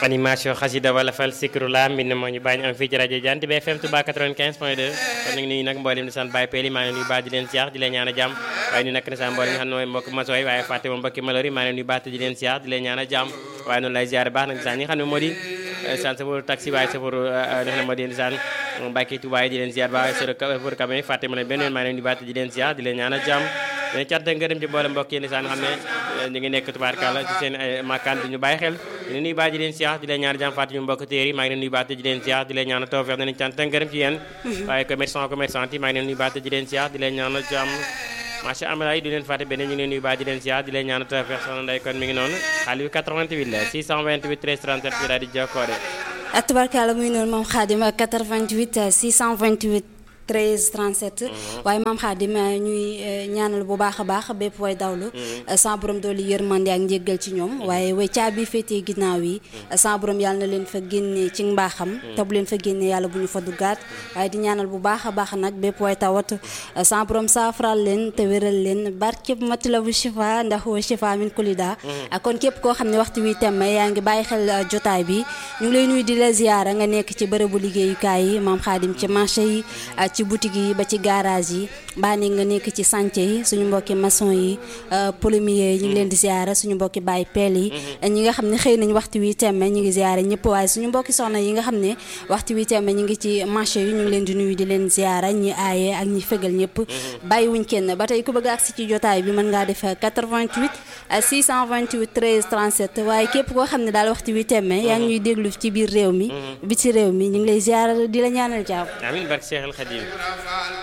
animation xasida wala fal sikrula mbind moo ñu bàyyi am fii ci rajo Jant bi FM Touba 95 point 2 kon ñu ngi nuyu nag mboolem di sant Baye Peli maa ngi leen nuyu baax di leen siyaar di leen ñaan a jàmm waaye ñu nag ne sa mboolem nga xam ne mooy mbokk masooy waaye fàtte moom mbokki malori maa ngi leen nuyu baax di leen siyaar di leen ñaan a jàmm waaye noonu lay ziar baax nag sa ñi nga xam ne moo di san safaru taxi waaye safaru nga xam ne moo di saan Mbàkke Touba di leen ziar baax safaru camion fàtte ma leen benn yoon maa ngi leen nuyu baax di leen siyaar di leen ñaan a jàmm dina cant ngërëm ci mboolem mbokk yi ni saan xam ne ñu ngi nekk tubaarkàlla ci seen ay makkaan di ñu bàyyi xel di nuyu baax di leen siyaar di leen ñaan jàmm fàtte ñu mbokk téer yi maa ngi leen nuyu baax di leen siyaar di leen ñaan tawfeex dinañ cant ngërëm ci yéen waaye commerçant commerçant yi maa ngi leen nuyu baax di leen siyaar di leen ñaan jàmm macha allah du leen fàtte beneen ñu ngi leen nuyu baax di leen siyaar di leen ñaan tawfeex soxna Ndeye kon mi ngi noonu xaalis bi 88 la 628 13 37 bi daal di jokkoore tubaarkàlla muy noonu moom Xaadim 88 628 13 37 waaye maam Xaadim ñuy ñaanal bu baax a baax bépp way dawlu sa borom dooli yërmande ak njéggal ci ñoom waaye way caabi féetee ginnaaw yi sa borom yàlla na leen fa génne ci mbaaxam te bu leen fa génne yàlla bu ñu fa duggaat waaye di ñaanal bu baax a baax nag bépp way tawat sa borom saafaral leen te wéral leen barkeb matlabu shifa ndax wa shifa min kulida kon képp koo xam ne waxtu wi temme yaa ngi bàyyi xel jotaay bi ñu ngi lay nuyu di la ziyaara nga nekk ci bërëbu liggéeyukaay yi maam Xaadim ci marché yi ci boutique yi ba ci garage yi baa ne nga nekk ci chantier yi suñu mbokki maçon yi plombier yi ñu ngi leen di ziara suñu mbokki baay peel yi ñi nga xam ne xëy nañ waxtu wi temme ñu ngi ziara ñëpp waaye suñu mbokki soxna yi nga xam ne waxtu wi temme ñu ngi ci marché yi ñu ngi leen di nuyu di leen ziara ñi aaye ak ñi fegal ñëpp bàyyi wuñ kenn ba tey ku bëgg agsi ci jotaay bi mën ngaa def 88 628 13 37 waaye képp koo xam ne daal waxtu wi temme yaa ngi ñuy déglu ci biir réew mi bi ci réew mi ñu ngi lay ziara di la ñaanal jàmm amiin barke Cheikh El Khadim